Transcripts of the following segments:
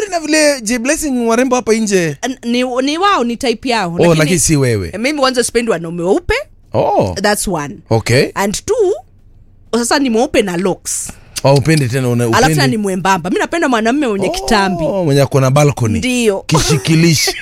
na vile J Blessing warembo hapa nje N- ni, ni wao ni type yao oh, lakini si wewe mimi kwanza sipendi wanaume weupe oh, that's one okay and two sasa ni mweupe na locks oh, upendi tena una, alafu tena upendi ni mwembamba mi napenda mwanamume mwenye kitambi oh, mwenye ako na balcony ndio kishikilishi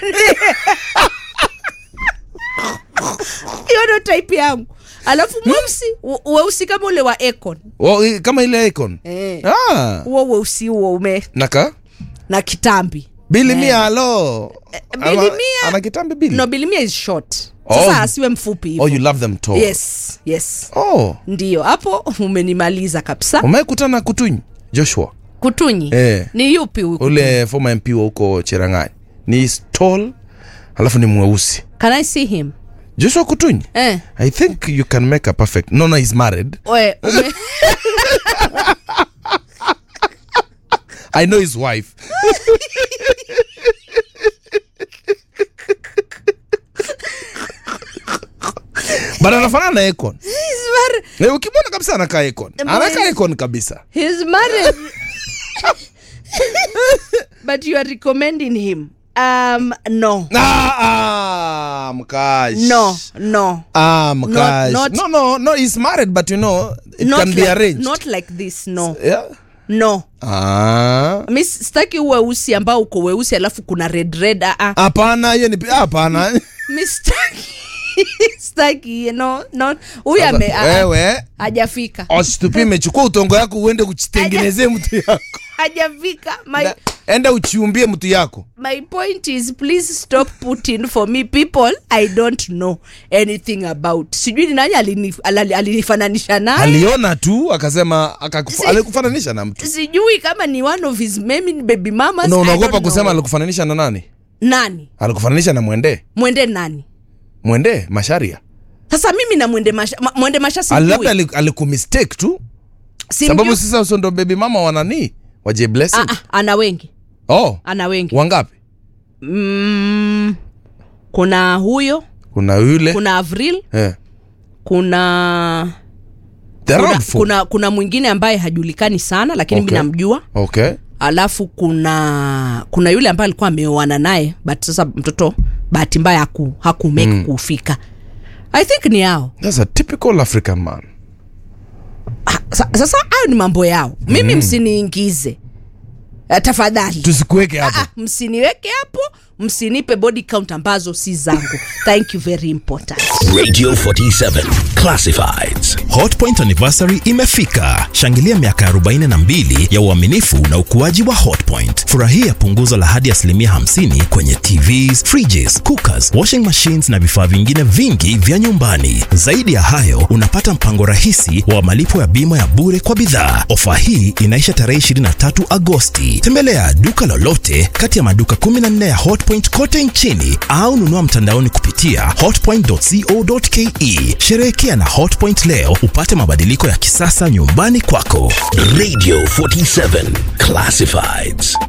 hiyo ndo type yangu alafu mweusi we- weusi kama ule wa Akon oh, i- kama ile icon Eh. ah, huo weusi huo ume naka na kitambi bili mia halo Billy Ana- Mia- ana kitambi bili no bilimia is short Oh. sasa asiwe mfupi hivyo oh, you love them tall yes yes oh, ndio hapo umenimaliza kabisa umekutana kutunyi joshua kutunyi Eh. ni yupi huyu ule former mp wa huko cherangani ni tall alafu ni mweusi can i see him joshua kutunyi eh i think you can make a perfect no no he's married we ume i know his wife but anafanana na Akon. he's married Eh, ukimwona kabisa anakaa Akon. anakaa Akon kabisa he's married but you are recommending him um no ah, ah, mkash no no ah, mkash not- no no no he's married but you know it not can be like, arranged not like this no yeah no ah mi sitaki uweusi ambao uko weusi alafu kuna red red ah, ah. hapana hiyo ni hapana mi sitaki sitaki you know, no huyu Sasa, ame ah, ah, wewe hajafika ositupime chukua utongo yako uende uchitengenezee mtu yako hajafika my, Na- enda uchiumbie mtu yako my point is please stop putting for me people i don't know anything about sijui ni nani alinif- alali- alinifananisha naye aliona tu akasema akakufa- Si- alikufananisha na mtu sijui kama ni one of his maybe ni baby mamas na I unaogopa don't kusema know. alikufananisha na nani nani alikufananisha na mwende mwende nani mwende masharia sasa mimi na mwende masha, ma, mwende masha Ali- labda sijui ali- alikumistake tu Simjui. sababu sasa so ndo baby mama wanani wa J Blessing ah, ah, ana wengi oh ana wengi wangapi mm, kuna huyo kuna yule kuna avril eh. kuna There kuna, are four. kuna kuna mwingine ambaye hajulikani sana lakini Okay. mi namjua okay alafu kuna kuna yule ambaye alikuwa ameoana naye but sasa mtoto bahati mbaya haku, haku make mm. kufika i think ni hao that's a typical african man Ah, sa- sasa hayo ni mambo yao mimi mm. msiniingize uh, tafadhali tusikuweke hapo ah, msiniweke hapo msinipe body count ambazo si zangu thank you very important Radio 47 Classifieds. hotpoint anniversary imefika shangilia miaka 42 ya uaminifu na ukuaji wa hotpoint furahia punguzo la hadi asilimia 50 kwenye tvs fridges cookers washing machines na vifaa vingine vingi vya nyumbani zaidi ya hayo unapata mpango rahisi wa malipo ya bima ya bure kwa bidhaa ofa hii inaisha tarehe 23 agosti tembelea duka lolote kati ya maduka 14 ya hotpoint kote nchini au nunua mtandaoni kupitia hotpoint.co.ke sherehekea na hotpoint leo upate mabadiliko ya kisasa nyumbani kwako Radio 47 Classifieds.